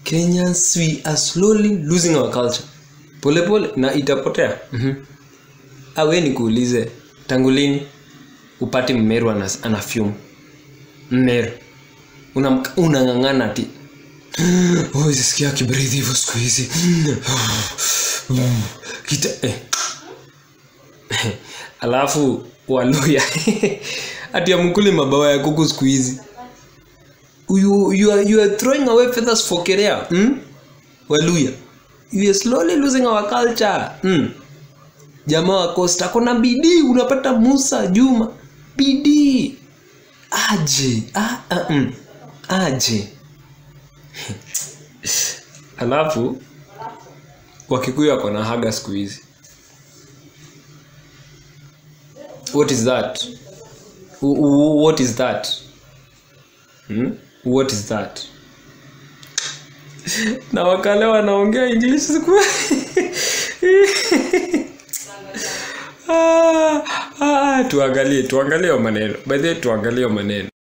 kenyans we are slowly losing our culture polepole pole, na itapotea mm-hmm. awe nikuulize tangu lini upati mmeru ana, ana fyum mmeru unang'ang'ana una unang'ang'ana ti oh, sisikia kibridhi hivyo siku hizi kita eh. alafu waluya ati amkuli mabawa ya kuku siku hizi you, you, are, you are throwing away feathers for career hmm? waluya you are slowly losing our culture hmm? jamaa wa costa kona bidii unapata musa juma bidii aje ah, ah, mm. aje alafu wakikuyu wako na haga siku hizi what is that Wh- wh- what is that hmm? what is that na wakale wanaongea english siku ah, ah, tuangalie tuangalie hiyo maneno by the way tuangalie hiyo maneno